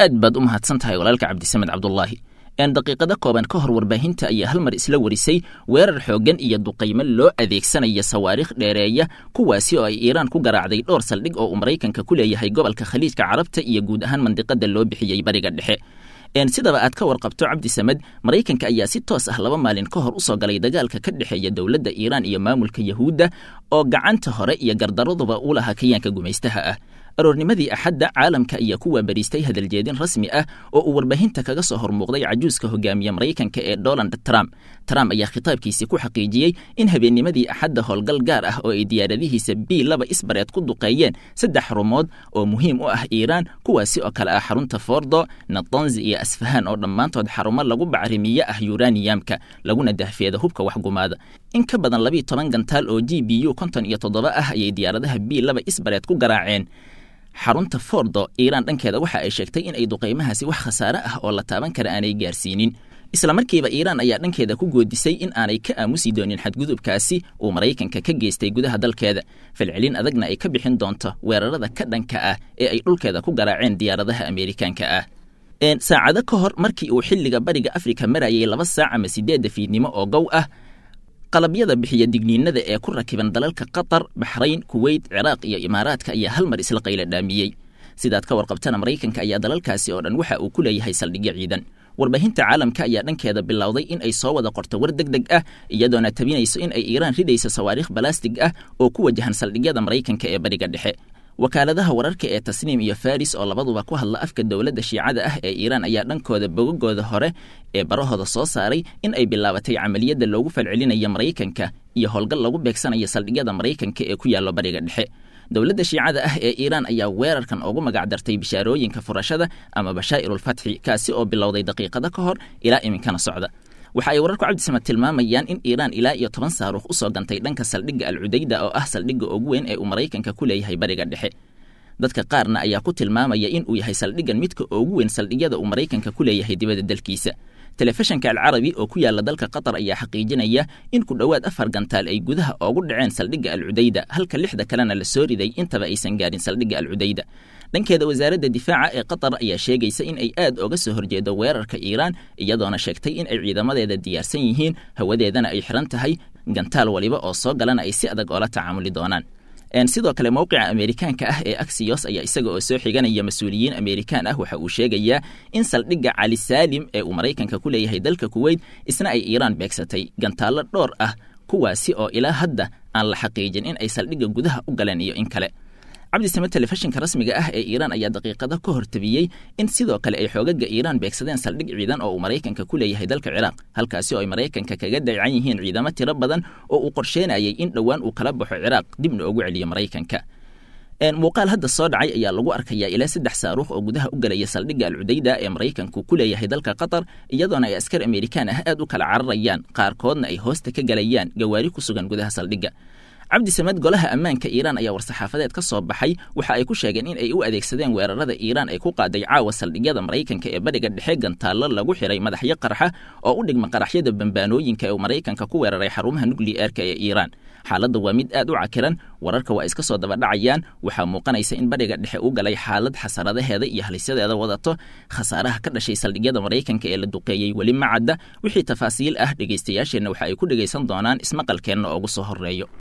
aad baad u mahadsan tahay walaalka cabdisamed cabdulaahi een daqiiqado kooban ka hor warbaahinta ayaa hal mar isla warisay weerar xooggan iyo duqaymo loo adeegsanaya sawaariikh dheereeya kuwaasi oo ay iiraan ku garaacday dhowr saldhig oo uu maraykanka ku leeyahay gobolka khaliijka carabta iyo guud ahaan mandiqada loo bixiyey bariga dhexe sidaba aad ka warqabto cabdi samed maraykanka ayaa si toos ah laba maalin ka hor usoo galay dagaalka ka dhexeeya dowladda iiraan iyo maamulka yahuudda oo gacanta hore iyo gardaraduba u lahaa kayaanka gumaystaha ah aroornimadii axadda caalamka ayaa ku waabariistay hadaljeedin rasmi ah oo uu warbaahinta kaga soo hormuuqday cajuuska hogaamiye maraykanka ee donald trump trump ayaa khitaabkiisii ku xaqiijiyey in habeennimadii axadda howlgal gaar ah oo ay diyaaradihiisa b laba isbareed ku duqeeyeen saddex xarumood oo muhiim u ah iiraan kuwaasi oo kale ah xarunta fordo natanzi iyo asfahan oo dhammaantood xarumo lagu bacrimiye ah yuraniyamka laguna dahfeeda hubka waxgumaada in ka badan labiiyo toban gantaal oo g b u konton iyo toddoba ah ayay diyaaradaha b laba isbareed ku garaaceen xarunta fordo iiraan dhankeeda waxa ay sheegtay in ay duqaymahaasi wax khasaare ah oo la taaban kara aanay gaarsiinin isla markiiba iiraan ayaa dhankeeda ku goodisay in aanay ka aamusi doonin xadgudubkaasi uu maraykanka ka geystay gudaha dalkeeda falcelin adagna ay ka bixin doonto weerarada ka dhanka ah ee ay dhulkeeda ku garaaceen diyaaradaha ameerikaanka ah saacado ka hor markii uu xilliga bariga afrika marayay laba saac ama sideedda fiidnimo oo gow ah qalabyada bixiya digniinada ee ku rakiban dalalka qatar baxrayn kuweyt ciraaq iyo imaaraadka ayaa hal mar isla qayla dhaamiyey sidaad ka warqabtana maraykanka ayaa dalalkaasi oo dhan waxa uu ku leeyahay saldhigyo ciidan warbaahinta caalamka ayaa dhankeeda bilowday in ay soo wada qorto war deg deg ah iyadoona tabinayso in ay iiraan ridayso sawaariikh balastig ah oo ku wajahan saldhigyada maraykanka ee bariga dhexe wakaaladaha wararka ee tasniim iyo faris oo labaduba ku hadla afka dowladda shiicada ah ee iiraan ayaa dhankooda bogagooda hore ee barahooda soo saaray in ay bilaabatay camaliyadda loogu falcelinaya maraykanka iyo howlgal lagu beegsanayo saldhigyada maraykanka ee ku yaallo bariga dhexe dowladda shiicada ah ee iiraan ayaa weerarkan ugu magacdartay bishaarooyinka furashada ama bashaa'irulfatxi kaasi oo bilowday daqiiqado ka hor ilaa iminkana socda waxa ay wararku cabdisamad tilmaamayaan in iiraan ilaa iyo toban saaruukh usoo gantay dhanka saldhigga alcudayda oo ah saldhigga ugu weyn ee uu maraykanka ku leeyahay bariga dhexe dadka qaarna ayaa ku tilmaamaya in uu yahay saldhiggan midka ugu weyn saldhigyada uu maraykanka ku leeyahay dibadda dalkiisa telefishanka alcarabi oo ku yaala dalka qatar ayaa xaqiijinaya in ku dhowaad afar gantaal ay gudaha oogu dhaceen saldhigga alcudayda halka lixda kalena la soo riday intaba aysan gaarin saldhigga alcudayda dhankeeda wasaaradda difaaca ee qatar ayaa sheegaysa in ay aad oga soo horjeedo weerarka iiraan iyadoona sheegtay in ay ciidamadeeda diyaarsan yihiin hawadeedana ay xiran tahay gantaal waliba oo soo galana ay si adag oola tacaamuli doonaan sidoo kale mowqica ameerikaanka ah ee aksiyos ayaa isaga oo soo xiganaya mas-uuliyiin ameerikaan ah waxa uu sheegayaa in saldhigga cali saalim ee uu maraykanka ku leeyahay dalka kuweyt isna ay iiraan beegsatay gantaallo dhowr ah kuwaasi oo ilaa hadda aan la xaqiijin in ay saldhigga gudaha u galeen iyo in kale cabdisame telefishinka rasmiga ah ee iiraan ayaa daqiiqado ka hortabiyey in sidoo kale ay xoogaga iiraan beegsadeen saldhig ciidan oo uu maraykanka ku leeyahay dalka ciraaq halkaasi oo ay maraykanka kaga dayacan yihiin ciidamo tiro badan oo uu qorsheynayay in dhowaan uu kala baxo ciraaq dibna ugu celiyo maraykanka muuqaal hadda soo dhacay ayaa lagu arkayaa ilaa saddex saaruukh oo gudaha u galaya saldhigga alcudayda ee maraykanku ku leeyahay dalka qatar iyadoona ay askar ameerikaan ah aad u kala cararayaan qaarkoodna ay hoosta ka galayaan gawaari ku sugan gudaha saldhigga cabdisamed golaha ammaanka iiraan ayaa war-saxaafadeed ka soo baxay waxa ay ku sheegeen in ay u adeegsadeen weerarada iiraan ay ku qaaday caawa saldhigyada maraykanka ee bariga dhexe gantaallo lagu xiray madaxyo qarxa oo u dhigma qaraxyada bambaanooyinka ee uu maraykanka ku weeraray xarumaha nukliyeerka ee iiraan xaaladda waa mid aad u cakiran wararka waa iska soo dabadhacayaan waxaa muuqanaysa in bariga dhexe u galay xaalad xasaradaheeda iyo halisyadeeda wadato khasaaraha ka dhashay saldhigyada maraykanka ee la duqeeyey weli ma cadda wixii tafaasiil ah dhegaystayaasheenna waxa ay ku dhegaysan doonaan ismaqalkeenna oogu soo horreeyo